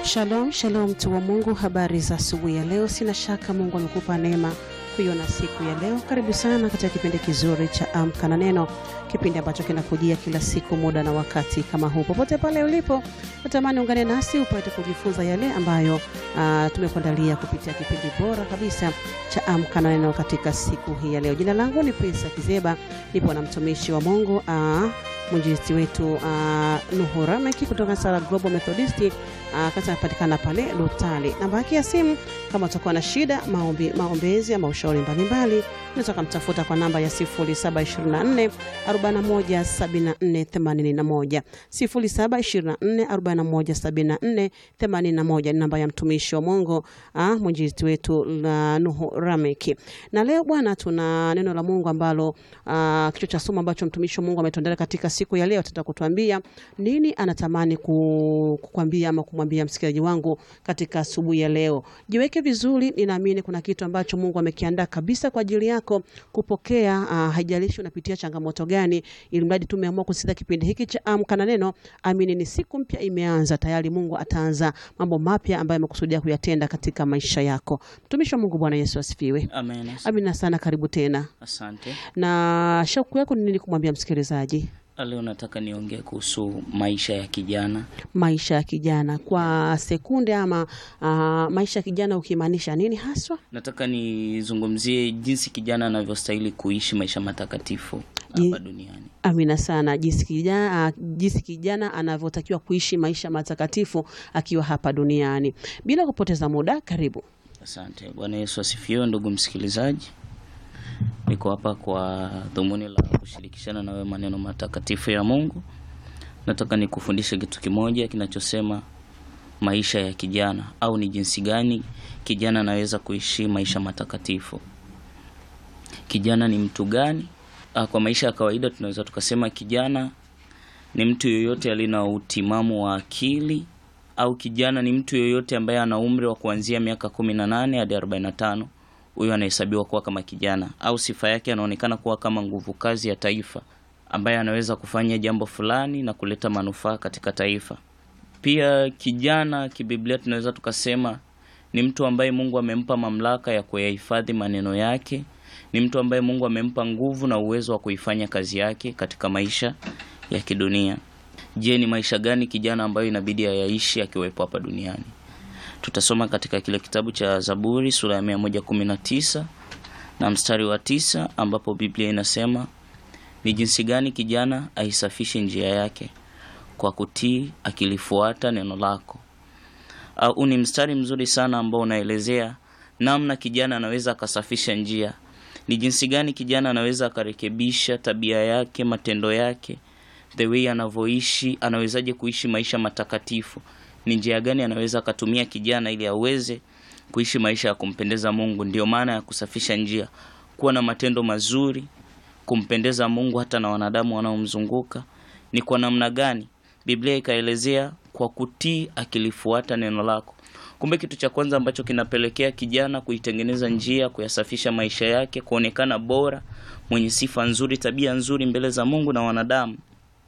Shalom, shalom mtu wa Mungu, habari za asubuhi ya leo. Sina shaka Mungu amekupa neema kuiona siku ya leo. Karibu sana katika kipindi kizuri cha Amka na Neno, kipindi ambacho kinakujia kila siku muda na wakati kama huu. Popote pale ulipo, natamani ungane nasi upate kujifunza yale ambayo uh, tumekuandalia kupitia kipindi bora kabisa cha Amka na Neno katika siku hii ya leo. Jina langu ni Prince Kizeba, nipo na mtumishi wa Mungu uh, mwinjilisti wetu uh, Nuhu Rameki kutoka Sala Global Methodist uh, kasa anapatikana pale Lutali. Namba yake ya simu kama utakuwa na shida maombi, maombezi ama ushauri mbalimbali, unaweza kumtafuta kwa namba ya 0724 41 74 81 0724 41 74 81 ni namba ya mtumishi wa Mungu uh, mwinjilisti wetu la Nuhu Rameki. Na leo bwana, tuna neno la Mungu ambalo uh, kichwa cha somo ambacho mtumishi wa Mungu ametuandalia katika siku ya leo, atataka kutuambia nini anatamani ku- kukwambia ama kumwambia msikilizaji wangu katika asubuhi ya leo. Jiweke vizuri, ninaamini kuna kitu ambacho Mungu amekiandaa kabisa kwa ajili yako kupokea. Uh, haijalishi unapitia changamoto gani, ili mradi tumeamua kusikiza kipindi hiki cha Amka na Neno. Amini ni siku mpya imeanza tayari, Mungu ataanza mambo mapya ambayo amekusudia kuyatenda katika maisha yako. Mtumishi wa Mungu, Bwana Yesu asifiwe. Amen. Amina sana, karibu tena. Asante. Na shauku yako ni nini kumwambia msikilizaji? Leo nataka niongee kuhusu maisha ya kijana. maisha ya kijana kwa sekunde ama uh, maisha ya kijana ukimaanisha nini haswa? Nataka nizungumzie jinsi kijana anavyostahili kuishi maisha matakatifu Ji- hapa duniani. Amina sana. Jinsi kijana, uh, jinsi kijana anavyotakiwa kuishi maisha matakatifu akiwa hapa duniani. Bila kupoteza muda, karibu. Asante. Bwana Yesu asifiwe, ndugu msikilizaji. Niko hapa kwa dhumuni la kushirikishana na wewe maneno matakatifu ya Mungu. Nataka nikufundishe kitu kimoja kinachosema maisha ya kijana au ni jinsi gani kijana anaweza kuishi maisha matakatifu. Kijana ni mtu gani? Ah, Kwa maisha ya kawaida tunaweza tukasema kijana ni mtu yoyote aliye na utimamu wa akili au kijana ni mtu yoyote ambaye ana umri wa kuanzia miaka kumi na nane hadi arobaini na tano huyo anahesabiwa kuwa kama kijana au sifa yake anaonekana kuwa kama nguvu kazi ya taifa ambaye anaweza kufanya jambo fulani na kuleta manufaa katika taifa pia kijana kibiblia tunaweza tukasema ni mtu ambaye mungu amempa mamlaka ya kuyahifadhi maneno yake ni mtu ambaye mungu amempa nguvu na uwezo wa kuifanya kazi yake katika maisha ya kidunia je ni maisha gani kijana ambayo inabidi ayaishi akiwepo hapa duniani tutasoma katika kile kitabu cha zaburi sura ya mia moja kumi na tisa na mstari wa tisa ambapo biblia inasema ni jinsi gani kijana aisafishe njia yake kwa kutii akilifuata neno lako au ni mstari mzuri sana ambao unaelezea namna kijana anaweza akasafisha njia ni jinsi gani kijana anaweza akarekebisha tabia yake matendo yake the way anavyoishi anawezaje kuishi maisha matakatifu ni njia gani anaweza akatumia kijana ili aweze kuishi maisha ya kumpendeza mungu ndio maana ya kusafisha njia kuwa na matendo mazuri kumpendeza mungu hata na wanadamu wanaomzunguka ni kwa namna gani biblia ikaelezea kwa kutii akilifuata neno lako kumbe kitu cha kwanza ambacho kinapelekea kijana kuitengeneza njia kuyasafisha maisha yake kuonekana bora mwenye sifa nzuri tabia nzuri mbele za mungu na wanadamu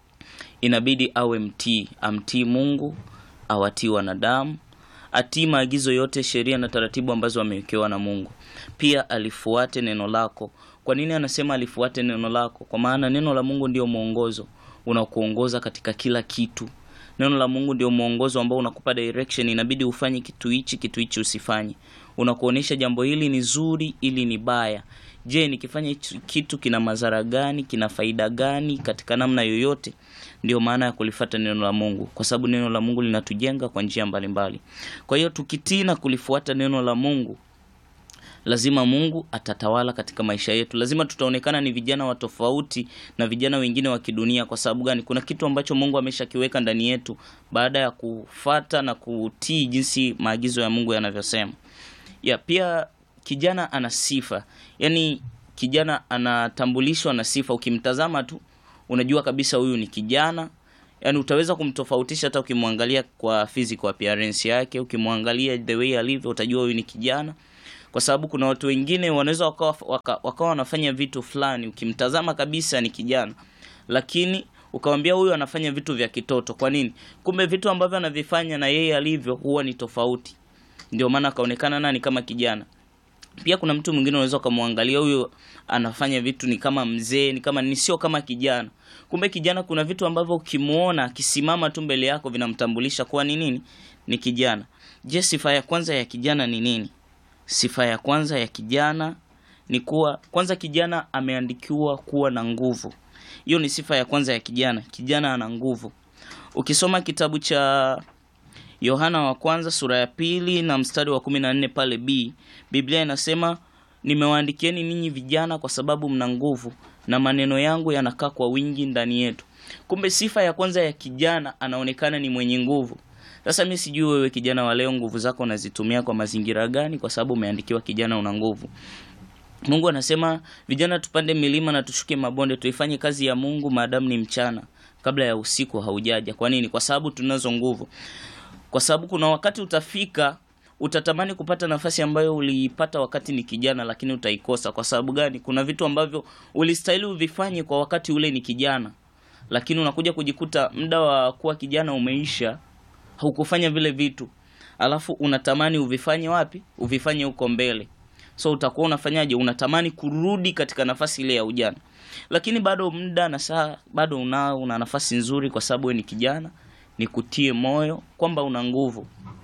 inabidi awe mtii amtii mungu awatii wanadamu atii maagizo yote sheria na taratibu ambazo amewekewa na mungu pia alifuate neno lako kwa nini anasema alifuate neno lako kwa maana neno la mungu ndio mwongozo unakuongoza katika kila kitu neno la mungu ndio mwongozo ambao unakupa direction inabidi ufanye kitu hichi kitu hichi usifanye unakuonyesha jambo hili ni zuri ili ni baya je nikifanya hichi kitu kina madhara gani kina faida gani katika namna yoyote ndio maana ya kulifata neno la mungu kwa sababu neno la mungu linatujenga kwa njia mbalimbali kwa hiyo tukitii na kulifuata neno la mungu lazima mungu atatawala katika maisha yetu lazima tutaonekana ni vijana wa tofauti na vijana wengine wa kidunia kwa sababu gani kuna kitu ambacho mungu ameshakiweka ndani yetu baada ya kufata na kutii jinsi maagizo ya mungu yanavyosema ya pia kijana ana sifa yaani kijana anatambulishwa na sifa ukimtazama tu unajua kabisa huyu ni kijana yaani utaweza kumtofautisha hata ukimwangalia kwa physical appearance yake ukimwangalia the way alivyo utajua huyu ni kijana kwa sababu kuna watu wengine wanaweza wakawa waka, wakawa wanafanya vitu fulani ukimtazama kabisa ni kijana lakini ukawambia huyu anafanya vitu vya kitoto kwa nini kumbe vitu ambavyo anavifanya na yeye alivyo huwa ni tofauti ndio maana akaonekana nani kama kijana pia kuna mtu mwingine unaweza ukamwangalia huyu anafanya vitu ni kama mzee ni kama ni sio kama kijana kumbe kijana kuna vitu ambavyo ukimuona akisimama tu mbele yako vinamtambulisha kuwa ni nini ni kijana je sifa ya kwanza ya kijana ni nini sifa ya kwanza ya kijana ni kuwa kwanza kijana ameandikiwa kuwa na nguvu hiyo ni sifa ya kwanza ya kijana kijana ana nguvu ukisoma kitabu cha yohana wa kwanza sura ya pili na mstari wa kumi na nne pale b biblia inasema nimewaandikieni ninyi vijana kwa sababu mna nguvu na maneno yangu yanakaa kwa wingi ndani yetu kumbe sifa ya kwanza ya kijana anaonekana ni mwenye nguvu sasa mi sijui wewe kijana wa leo nguvu zako unazitumia kwa mazingira gani kwa sababu umeandikiwa kijana una nguvu mungu anasema vijana tupande milima na tushuke mabonde tuifanye kazi ya mungu maadamu ni mchana kabla ya usiku haujaja kwa nini kwa sababu tunazo nguvu kwa sababu kuna wakati utafika utatamani kupata nafasi ambayo uliipata wakati ni kijana lakini utaikosa kwa sababu gani kuna vitu ambavyo ulistahili uvifanye kwa wakati ule ni kijana lakini unakuja kujikuta muda wa kuwa kijana umeisha haukufanya vile vitu alafu unatamani uvifanye wapi uvifanye huko mbele so utakuwa unafanyaje unatamani kurudi katika nafasi ile ya ujana lakini bado muda na saa bado unao una nafasi nzuri kwa sababu wewe ni kijana nikutie moyo kwamba una nguvu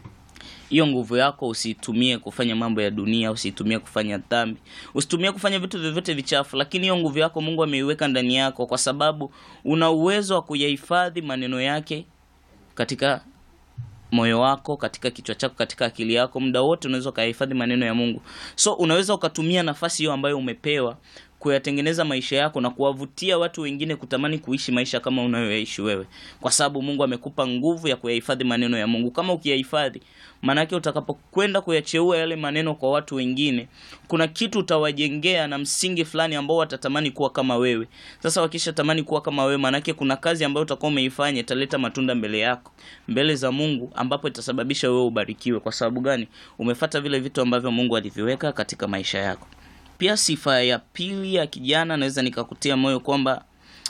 hiyo nguvu yako usiitumie kufanya mambo ya dunia usiitumie kufanya dhambi usitumie kufanya vitu vyovyote vichafu lakini hiyo nguvu yako mungu ameiweka ndani yako kwa sababu una uwezo wa kuyahifadhi maneno yake katika moyo wako katika kichwa chako katika akili yako muda wote unaweza ukayahifadhi maneno ya mungu so unaweza ukatumia nafasi hiyo ambayo umepewa kuyatengeneza maisha yako na kuwavutia watu wengine kutamani kuishi maisha kama unayoyaishi wewe kwa sababu mungu amekupa nguvu ya kuyahifadhi maneno ya mungu kama ukiyahifadhi maanake utakapokwenda kuyacheua yale maneno kwa watu wengine kuna kitu utawajengea na msingi fulani ambao watatamani kuwa kama wewe sasa wakisha tamani kuwa kama wewe maanake kuna kazi ambayo utakuwa umeifanya italeta matunda mbele yako mbele za mungu ambapo itasababisha wewe ubarikiwe kwa sababu gani umefata vile vitu ambavyo mungu aliviweka katika maisha yako pia sifa ya pili ya kijana naweza nikakutia moyo kwamba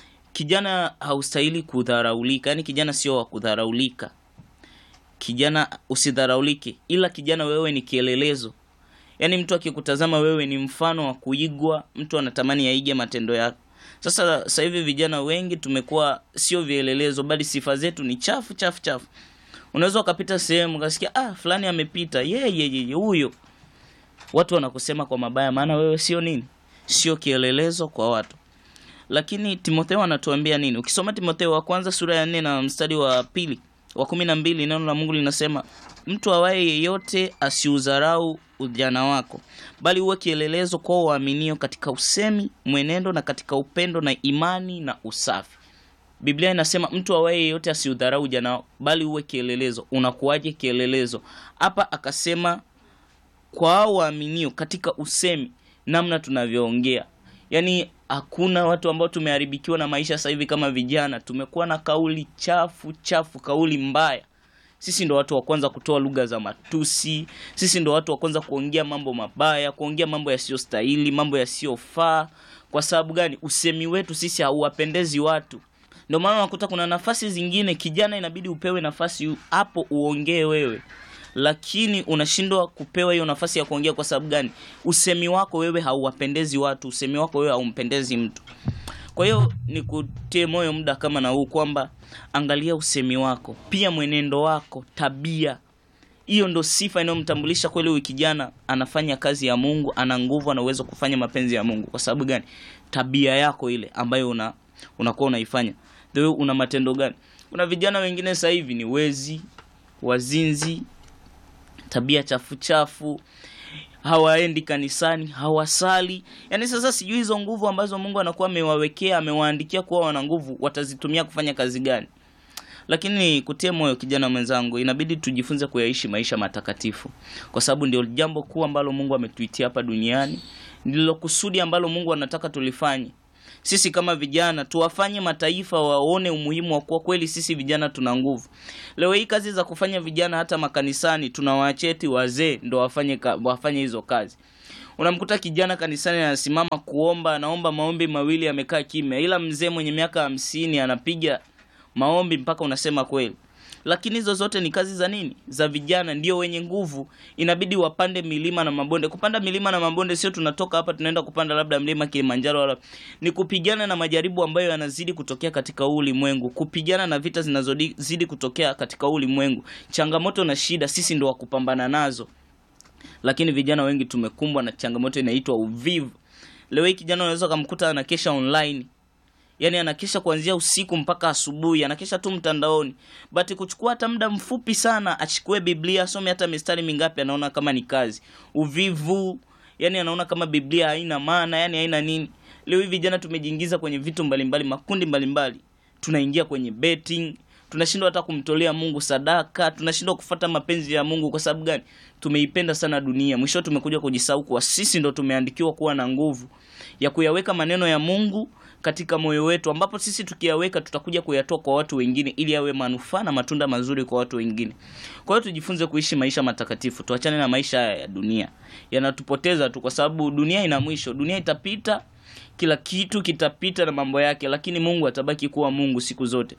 kijana haustahili kudharaulika yaani kijana sio wa kudharaulika kijana usidharaulike ila kijana wewe ni kielelezo yaani mtu akikutazama wewe ni mfano wa kuigwa mtu anatamani aige matendo yako sasa sasa hivi vijana wengi tumekuwa sio vielelezo bali sifa zetu ni chafu chafu chafu unaweza ukapita sehemu ukasikia ah fulani amepita yeye huyo watu wanakusema kwa mabaya maana wewe sio nini sio kielelezo kwa watu lakini timotheo anatuambia nini ukisoma timotheo wa kwanza sura ya nne na mstari wa pili wa kumi na mbili neno la mungu linasema mtu awaye yeyote asiudharau ujana wako bali uwe kielelezo kwa waaminio katika usemi mwenendo na katika upendo na imani na usafi biblia inasema mtu awaye yeyote asiudharau ujana wako bali uwe kielelezo unakuwaje kielelezo hapa akasema kwa hao waaminio katika usemi namna tunavyoongea yaani hakuna watu ambao tumeharibikiwa na maisha sasa hivi kama vijana tumekuwa na kauli chafu chafu kauli mbaya sisi ndo watu wa kwanza kutoa lugha za matusi sisi ndo watu wa kwanza kuongea mambo mabaya kuongea mambo yasiyostahili mambo yasiyofaa kwa sababu gani usemi wetu sisi hauwapendezi watu ndio maana unakuta kuna nafasi zingine kijana inabidi upewe nafasi hapo uongee wewe lakini unashindwa kupewa hiyo nafasi ya kuongea kwa sababu gani usemi wako wewe hauwapendezi watu usemi wako wewe haumpendezi mtu kwa hiyo nikutie moyo muda kama na huu kwamba angalia usemi wako pia mwenendo wako tabia hiyo ndo sifa inayomtambulisha kweli huyu kijana anafanya kazi ya mungu ana nguvu ana uwezo kufanya mapenzi ya mungu kwa sababu gani tabia yako ile ambayo una unakuwa unaifanya Wewe una matendo gani kuna vijana wengine sasa hivi ni wezi wazinzi tabia chafu chafu hawaendi kanisani hawasali yaani sasa sijui hizo nguvu ambazo mungu anakuwa amewawekea amewaandikia kuwa wana nguvu watazitumia kufanya kazi gani lakini kutie moyo kijana mwenzangu inabidi tujifunze kuyaishi maisha matakatifu kwa sababu ndio jambo kuu ambalo mungu ametuitia hapa duniani ndilo kusudi ambalo mungu anataka tulifanye sisi kama vijana tuwafanye mataifa waone umuhimu wa kuwa kweli sisi vijana tuna nguvu leo hii kazi za kufanya vijana hata makanisani tunawaacheti wazee ndo wafanye, ka, wafanye hizo kazi unamkuta kijana kanisani anasimama kuomba anaomba maombi mawili amekaa kimya ila mzee mwenye miaka hamsini anapiga maombi mpaka unasema kweli lakini hizo zote ni kazi za nini za vijana ndio wenye nguvu inabidi wapande milima na mabonde kupanda milima na mabonde sio tunatoka hapa tunaenda kupanda labda mlima kilimanjaro wala ni kupigana na majaribu ambayo yanazidi kutokea katika huu ulimwengu kupigana na vita zinazozidi kutokea katika huu ulimwengu changamoto na shida sisi ndo wakupambana nazo lakini vijana wengi tumekumbwa na changamoto inaitwa uvivu leo hii kijana unaweza ukamkuta anakesha online yaani anakesha kuanzia usiku mpaka asubuhi anakesha tu mtandaoni but kuchukua hata muda mfupi sana achukue biblia asome hata mistari mingapi anaona kama ni kazi uvivu yani anaona kama biblia haina maana yani haina nini leo hii vijana tumejiingiza kwenye vitu mbalimbali makundi mbalimbali tunaingia kwenye betting tunashindwa hata kumtolea mungu sadaka tunashindwa kufata mapenzi ya mungu kwa sababu gani tumeipenda sana dunia mwisho tumekuja kujisahau kuwa sisi ndo tumeandikiwa kuwa na nguvu ya kuyaweka maneno ya mungu katika moyo wetu ambapo sisi tukiyaweka tutakuja kuyatoa kwa watu wengine ili yawe manufaa na matunda mazuri kwa watu wengine kwa hiyo tujifunze kuishi maisha matakatifu tuachane na maisha haya ya dunia yanatupoteza tu kwa sababu dunia ina mwisho dunia itapita kila kitu kitapita na mambo yake lakini mungu atabaki kuwa mungu siku zote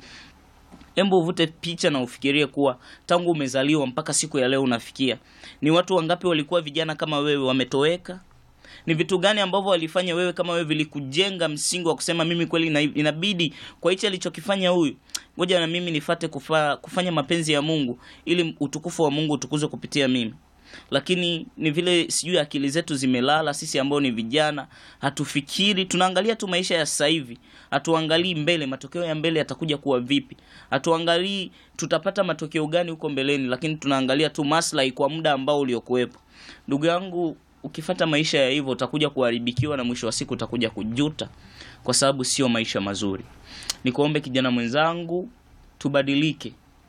Hebu uvute picha na ufikirie kuwa tangu umezaliwa mpaka siku ya leo unafikia, ni watu wangapi walikuwa vijana kama wewe wametoweka? Ni vitu gani ambavyo walifanya wewe kama wewe vilikujenga msingi wa kusema mimi kweli ina- inabidi kwa hichi alichokifanya huyu, ngoja na mimi nifate kufa, kufanya mapenzi ya Mungu ili utukufu wa Mungu utukuzwe kupitia mimi lakini ni vile sijui akili zetu zimelala sisi ambao ni vijana hatufikiri tunaangalia tu maisha ya sasa hivi hatuangalii mbele matokeo ya mbele yatakuja kuwa vipi hatuangalii tutapata matokeo gani huko mbeleni lakini tunaangalia tu maslahi kwa muda ambao uliokuwepo ndugu yangu ukifata maisha ya hivyo utakuja kuharibikiwa na mwisho wa siku utakuja kujuta kwa sababu sio maisha mazuri nikuombe kijana mwenzangu tubadilike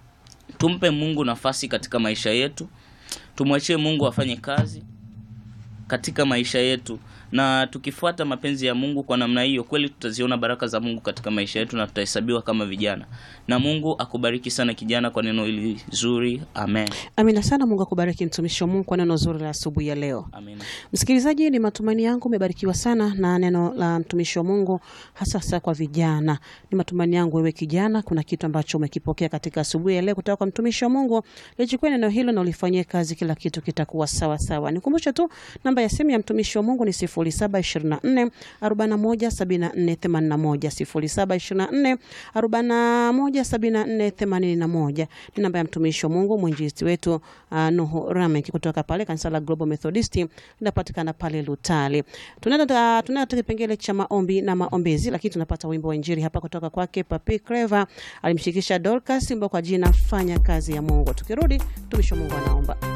tumpe mungu nafasi katika maisha yetu tumwachie mungu afanye kazi katika maisha yetu na tukifuata mapenzi ya mungu kwa namna hiyo kweli tutaziona baraka za mungu katika maisha yetu na tutahesabiwa kama vijana na mungu akubariki sana kijana kwa neno hili zuri amen Amina sana. Mungu akubariki mtumishi wa Mungu kwa neno zuri la asubuhi ya leo. amen Msikilizaji, ni matumaini yangu umebarikiwa sana na neno la mtumishi wa Mungu, hasa hasa kwa vijana. Ni matumaini yangu wewe kijana, kuna kitu ambacho umekipokea katika asubuhi ya leo kutoka kwa mtumishi wa Mungu. Lichukue neno hilo na ulifanyie kazi, kila kitu kitakuwa sawa sawa. Nikumbushe tu namba ya simu ya mtumishi wa Mungu ni 0724 41 74 81 0724 41 74 81 ni namba ya mtumishi wa Mungu mwinjilisti wetu uh, Nuhu Ramek kutoka pale kanisa la Global Methodist linapatikana pale Lutali. Tunaenda tunaenda kipengele cha maombi na maombezi, lakini tunapata wimbo wa injili hapa kutoka kwake Papi Clever, alimshirikisha Dorcas wimbo kwa jina fanya kazi ya Mungu. Tukirudi mtumishi wa Mungu anaomba.